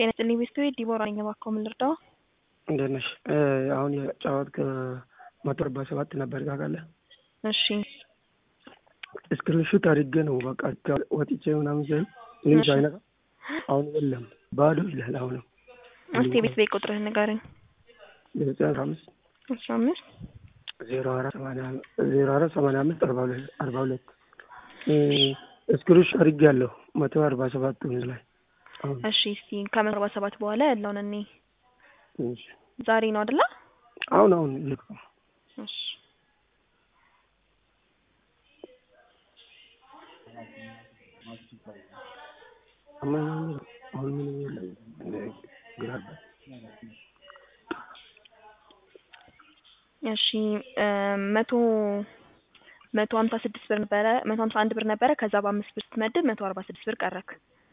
ጤና ይስጥልኝ ቤተሰቤ ዲቦራ ነኝ። እባክዎ ምን ልርዳው? እንዴት ነሽ? አሁን የጫወት ከመቶ አርባ ሰባት ነበር ታውቃለህ? እሺ ስክሪንሹት አድርጌ ነው በቃ ወጥቼ ምናምን ሲል ምንም ሳይነካ አሁን የለም ባዶ ይላል። አሁንም እስቲ የቤት ቤት ቁጥርህን ንገረኝ። ዘጠኝ አስራ አምስት አስራ አምስት ዜሮ አራት ሰማንያ ዜሮ አራት ሰማንያ አምስት አርባ ሁለት አርባ ሁለት ስክሪንሹት አድርጌ ያለሁ መቶ አርባ ሰባት ላይ አሁን እሺ እስቲ ከመቶ አርባ ሰባት በኋላ ያለውን እኔ እሺ ዛሬ ነው አይደለ? አሁን አሁን ልክ ነው። እሺ አሁን ምንም የለም ግራ እሺ መቶ መቶ ሀምሳ ስድስት ብር ነበረ መቶ ሀምሳ አንድ ብር ነበረ። ከዛ በአምስት ብር ስትመድብ መቶ አርባ ስድስት ብር ቀረክ።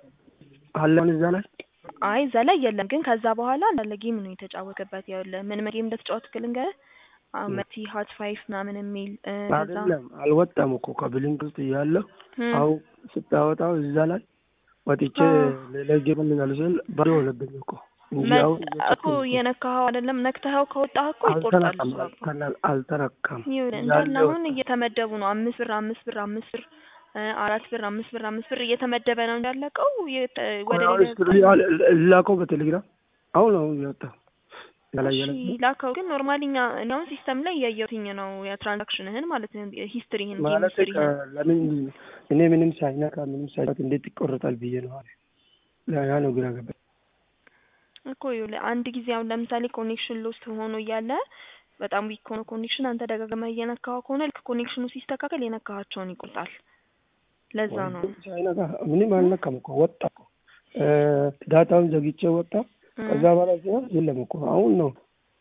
አለን እዛ ላይ አይ እዛ ላይ የለም፣ ግን ከዛ በኋላ እንዳለ ጌም ነው የተጫወተበት። ያለ ምን ምን ጌም እንደተጫወትክ ልንገርህ። መቲ ሀት ፋይፍ ምናምን የሚል ከዛ አይደለም አልወጣም እኮ ከብሊንክ ውስጥ እያለሁ አሁን ስታወጣው እዛ ላይ ወጥቼ ሌላ ጌም ምናል ስል ባዶ ሆነብኝ እኮ እንጂ አሁን እኮ እየነካኸው አይደለም። ነክተኸው ከወጣህ እኮ ይቆርጣል። አልተነካም እሱ እኮ አልተነካም። ይኸውልህ እንዳለ አሁን እየተመደቡ ነው። አምስት ብር አምስት ብር አምስት ብር አራት ብር አምስት ብር አምስት ብር እየተመደበ ነው እንዳለቀው ወደ ላከው በቴሌግራም አሁን አሁን እያወጣ ያላየለ ላከው። ግን ኖርማሊ እኛ እኔ አሁን ሲስተም ላይ እያየሁትኝ ነው የትራንዛክሽንህን ማለት ነው ሂስትሪህን ጌም ማለት ሂስትሪህን ለምን እኔ ምንም ሳይነካ ምንም ሳይነካ እንዴት ይቆረጣል ብዬ ነው አለ። ያ ነው ግራ ገባኝ እኮ ይኸውልህ አንድ ጊዜ አሁን ለምሳሌ ኮኔክሽን ሎስት ሆኖ እያለ በጣም ዊክ ከሆነ ኮኔክሽን አንተ ደጋግመህ እየነካኸው ከሆነ ልክ ኮኔክሽኑ ሲስተካከል የነካሃቸውን ይቆርጣል። ለዛ ነው ሳይነካ ምንም አልነካም እኮ ወጣ እኮ ዳታውን ዘግቼ ወጣ። ከዛ በኋላ ሲሆን የለም እኮ አሁን ነው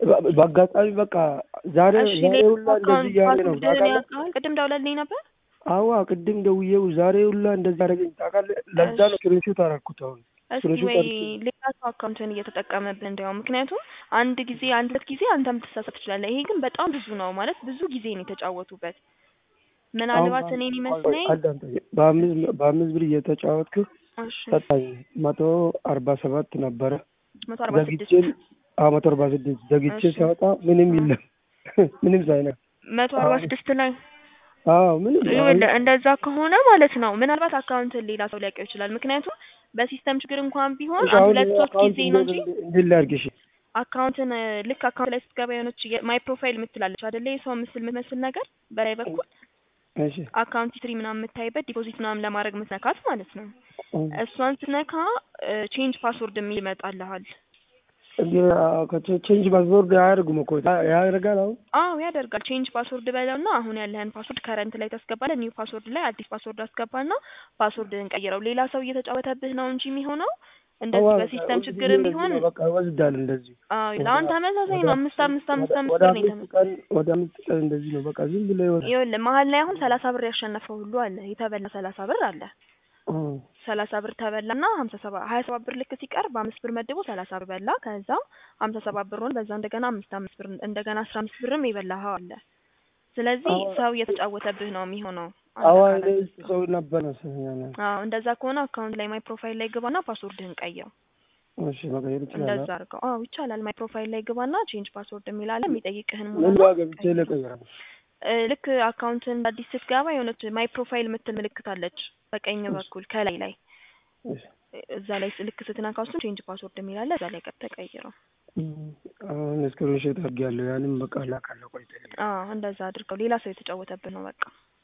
በአጋጣሚ በቃ ዛሬ እሺ ዛሬ ሁላ እንደዚህ እያለ ነው ፓስወርድህን ያውቃል? ቅድም ደውለልኝ ነበር። አዋ ቅድም ደውዬው ዛሬ ሁላ እንደዛ አደረገኝ ታውቃለህ። ለዛ ነው ስክሪንሾት አደረኩት አሁን እስኪ ስክሪንሾት ወይ አድርጌ ሌላ ሰው አካውንትን እየተጠቀመብህ እንዲያውም፣ ምክንያቱም አንድ ጊዜ አንድ ሁለት ጊዜ አንተም ትሳሳት ትችላለህ። ይሄ ግን በጣም ብዙ ነው ማለት ብዙ ጊዜ ነው የተጫወቱበት። ምናልባት እኔን ይመስለኝ አዳምጠኝ። በአምስት በአምስት ብር እየተጫወትክ እሺ ሰጣኝ መቶ አርባ ሰባት ነበረ መቶ አርባ ስድስት ዘግቼ አዎ መቶ አርባ ስድስት ዘግቼ እሺ። ሲያወጣ ምንም የለም ምንም ሳይነካ መቶ አርባ ስድስት ላይ አዎ ምንም ይኸውልህ እንደዛ ከሆነ ማለት ነው ምናልባት አካውንትን ሌላ ሰው ሊያውቀው ይችላል። ምክንያቱም በሲስተም ችግር እንኳን ቢሆን እሺ፣ አንድ አሁን ሁለት ሶስት አካውንት ጊዜ ነው እንጂ እንዴት ላድርግ? እሺ አካውንትን እ፣ ልክ አካውንት ላይ ስትገባ የሆነች ማይ ፕሮፋይል የምትላለች አይደለ? የሰው ምስል የምትመስል ነገር በላይ በኩል እሺ አካውንት ሂስትሪ ምናምን የምታይበት ዲፖዚት ምናምን ለማድረግ ምትነካት ማለት ነው። እ፣ እሷን ስትነካ ቼንጅ ፓስወርድ የሚል ይመጣልሃል። እንዴ ቼንጅ ፓስወርድ አያደርጉም እኮ ያደርጋል። አሁን አዎ ያደርጋል። ቼንጅ ፓስወርድ በለውና አሁን ያለህን ፓስወርድ ከረንት ላይ ታስገባለህ። ኒው ፓስወርድ ላይ አዲስ ፓስወርድ አስገባና ፓስወርድህን ቀይረው። ሌላ ሰው እየተጫወተብህ ነው እንጂ የሚሆነው እንደዚህ አዋ፣ በሲስተም በቃ ችግርም እንደዚህ ቢሆን ነው፣ በቃ ይወስዳል እንደዚህ አዎ ለአሁን ተመሳሳይ ነው። አምስት አምስት አምስት አምስት ወደ ብር ነው አምስት የተመ ቀን ወደ አምስት ቀን እንደዚህ ነው። በቃ ዝም ብሎ ይሆናል። ይኸውልህ መሀል ላይ አሁን ሰላሳ ብር ያሸነፈው ሁሉ አለ። የተበላ ሰላሳ ብር አለ። እ፣ ሰላሳ ብር ተበላና ሀምሳ ሰባ ሀያ ሰባት ብር ልክ ሲቀር በአምስት ብር መድቦ ሰላሳ ብር በላ። ከዛ ሀምሳ ሰባት ብር ሆነ። በዛ እንደገና አምስት አምስት ብር እንደገና አስራ አምስት ብርም የበላኸው አለ። ስለዚህ አዎ። ሰው እየተጫወተብህ ነው የሚሆነው። አንተ አዋ ካላወቅክ። እኔ ሰው ነበር መሰለኝ። አዎ እንደዛ ከሆነ አካውንት ላይ ማይ ፕሮፋይል ላይ ግባና ፓስወርድህን ቀይረው። እሺ መቀየር ይችላል። እንደዛ አድርገው። አዎ ይቻላል። ማይ ፕሮፋይል ላይ ግባና ቼንጅ ፓስወርድ የሚል አለ። የሚጠይቅህን ምን ሙላና ጋር ገብቼ ልቀይራል? እ፣ ልክ አካውንትን አዲስ ስትገባ የሆነች ማይ ፕሮፋይል የምትል ምልክት አለች በቀኝ በኩል ከላይ ላይ እሺ እዛ ላይ ልክ ስትነካው እሱን ቼንጅ ፓስወርድ የሚል አለ። እዛ ላይ ቀጥ ተቀይረው። አሁን ስክሪንሾት አድርጌያለሁ። ያንም በቃ ላካለሁ። ቆይ አዎ እንደዛ አድርገው። ሌላ ሰው የተጫወተብህ ነው በቃ።